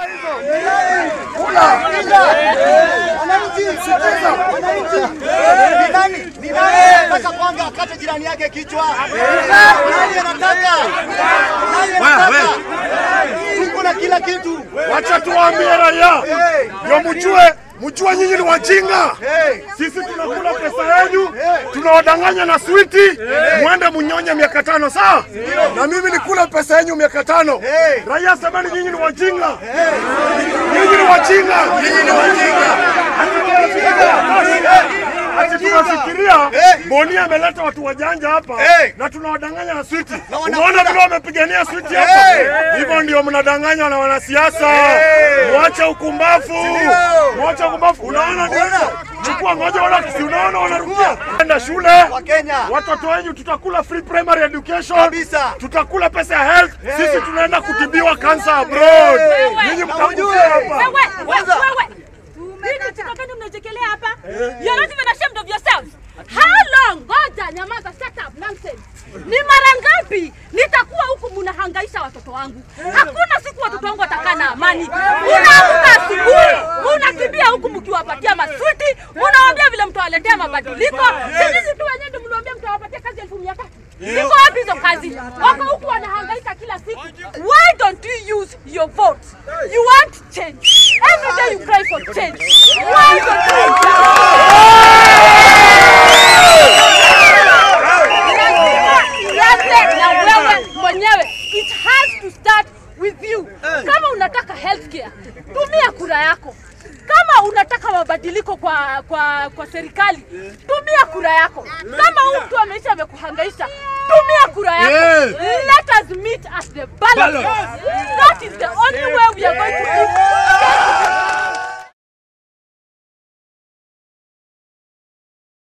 Ni nani? Ni nani anataka kwanga akate jirani yake kichwa? Nani anataka? Nani anataka? Tuko na kila kitu. Wacha tuwaambie raia ndio mjue, mjue nyinyi ni wajinga. Sisi tunakula pesa yenu, tunawadanganya na switi, mwende mnyonye miaka tano sawa? Na mimi nikula pesa yenu miaka tano. Raia semeni nyinyi ni wajinga, nyinyi ni wajinga, nyinyi ni wajinga. Ati tunafikiria Boni ameleta watu wajanja hapa na tunawadanganya na switi. Unaona vile wamepigania switi hapa, hivyo ndio mnadanganywa na wanasiasa. Mwache ukumbafu, mwache ukumbafu. Unaona ndio chukua ngoja, wala si unaona wanarukia enda shule. Wakenya. Watoto wenyu tutakula free primary education, Kabisa. tutakula pesa ya health. Sisi tunaenda kutibiwa cancer abroad. Nyinyi mtakufia hapa. Wewe, wewe, wewe. Nini chika gani mnachekelea hapa? You're not even ashamed of yourselves. How long? Ngoja, nyamaza, shut up, nonsense. Ni mara ngapi nitakuwa huku mnahangaisha watoto wangu? Hakuna siku watoto wangu watakaa na amani. Unaamka asubuhi, unakimbia huku mkiwapatia maswiti, unawaambia vile mtawaletea mabadiliko. Sisi tu wenyewe ndio mliwaambia mtawapatia kazi elfu mia tatu. Ziko wapi hizo kazi? Wako huku wanahangaika kila siku. Why don't you use your vote? You want change. Every day you cry for change. Why don't you? Nianze na wewe mwenyewe. It has to start with you. Kama unataka healthcare, tumia kura yako. Kama unataka mabadiliko kwa kwa kwa serikali, tumia kura yako. Kama huyu mtu ameisha amekuhangaisha, tumia kura yako. Let us meet at the ballot. That is the only way we are going to